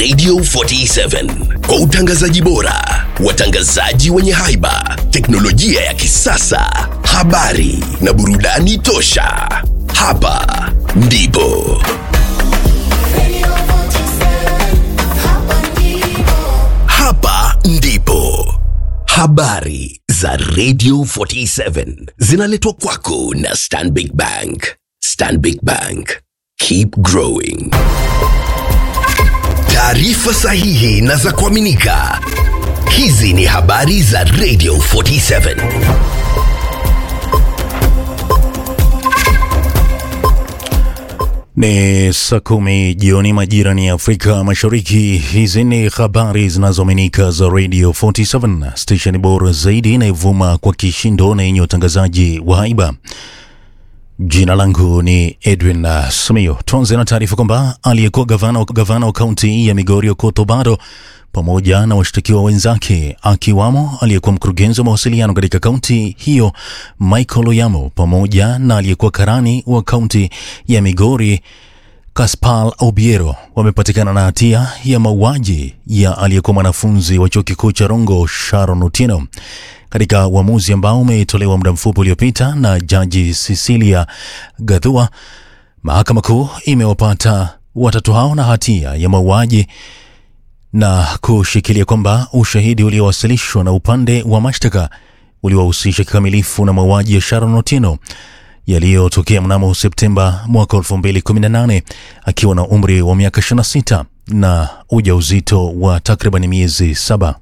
Radio 47 kwa utangazaji bora, watangazaji wenye haiba, teknolojia ya kisasa, habari na burudani tosha. Hapa ndipo hapa ndipo habari za Radio 47 zinaletwa kwako na Stanbic Bank. Stanbic Bank, keep growing. Taarifa sahihi na za kuaminika. Hizi ni habari za Radio 47. Ni saa kumi jioni majirani ya Afrika Mashariki. Hizi ni habari zinazoaminika za Radio 47, stesheni bora zaidi inayovuma kwa kishindo na yenye utangazaji wa haiba. Jina langu ni Edwin uh, Samio. Tuanze na taarifa kwamba aliyekuwa gavana, gavana wa kaunti ya Migori Okoth Obado pamoja na washtakiwa wenzake akiwamo aliyekuwa mkurugenzi wa mawasiliano katika kaunti hiyo Michael Oyamo pamoja na aliyekuwa karani wa kaunti ya Migori Kaspal Obiero wamepatikana na hatia ya mauaji ya aliyekuwa mwanafunzi wa chuo kikuu cha Rongo Sharon Otieno katika uamuzi ambao umetolewa muda mfupi uliopita na jaji Cecilia Gathua. Mahakama Kuu imewapata watatu hao na hatia ya mauaji na kushikilia kwamba ushahidi uliowasilishwa na upande wa mashtaka uliwahusisha kikamilifu na mauaji ya Sharon Otieno yaliyotokea mnamo Septemba mwaka 2018 akiwa na umri wa miaka 26 na ujauzito wa takriban miezi saba.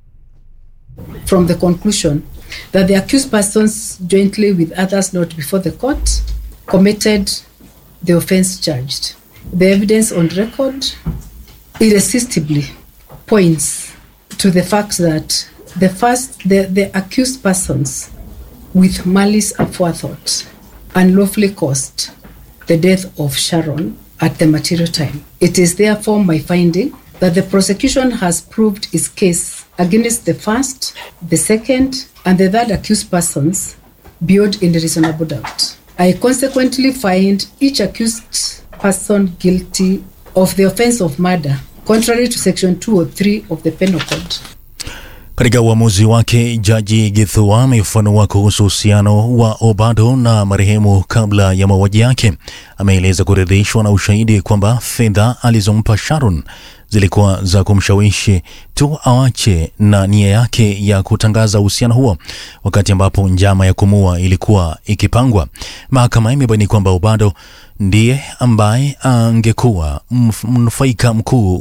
from the conclusion that the accused persons, jointly with others not before the court, committed the offense charged. The evidence on record irresistibly points to the fact that the first, the, the accused persons, with malice aforethought, unlawfully caused the death of Sharon at the material time. It is therefore my finding that the prosecution has proved its case against the first, the second, and the third accused persons beyond any reasonable doubt. I consequently find each accused person guilty of the offense of murder, contrary to section 203 of the Penal Code. Katika uamuzi wake, jaji Githua amefafanua kuhusu uhusiano wa Obado na marehemu kabla ya mauaji yake. Ameeleza kuridhishwa na ushahidi kwamba fedha alizompa Sharon zilikuwa za kumshawishi tu awache na nia yake ya kutangaza uhusiano huo, wakati ambapo njama ya kumua ilikuwa ikipangwa. Mahakama imebaini kwamba Obado ndiye ambaye angekuwa mnufaika mkuu